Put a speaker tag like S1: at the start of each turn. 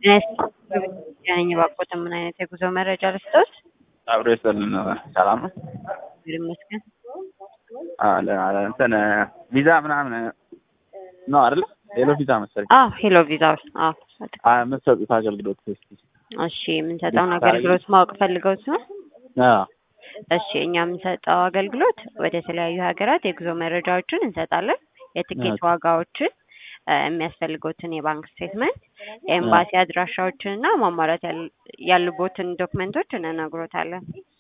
S1: ነኝ እባክዎትን ምን አይነት የጉዞ መረጃ ልስጥዎት?
S2: አብሮ ይስጥልን ሰላም ነው።
S1: እግዚአብሔር ይመስገን።
S2: አለ አለ እንትን ቪዛ ምናምን ነው አይደለ? ሄሎ ቪዛ መሰለኝ
S1: አዎ ሄሎ ቪዛ አዎ
S2: አ የምትሰጡት አገልግሎት እስኪ
S1: እሺ የምንሰጠውን አገልግሎት ማወቅ ፈልገው ሲሆን
S2: አዎ
S1: እሺ እኛ የምንሰጠው አገልግሎት ወደ ተለያዩ ሀገራት የጉዞ መረጃዎችን እንሰጣለን። የትኬት ዋጋዎችን እ የሚያስፈልጎትን የባንክ ስቴትመንት፣ የኤምባሲ አድራሻዎችን እና ማሟላት ያል- ያሉቦትን ዶክመንቶች እንነግሮታለን።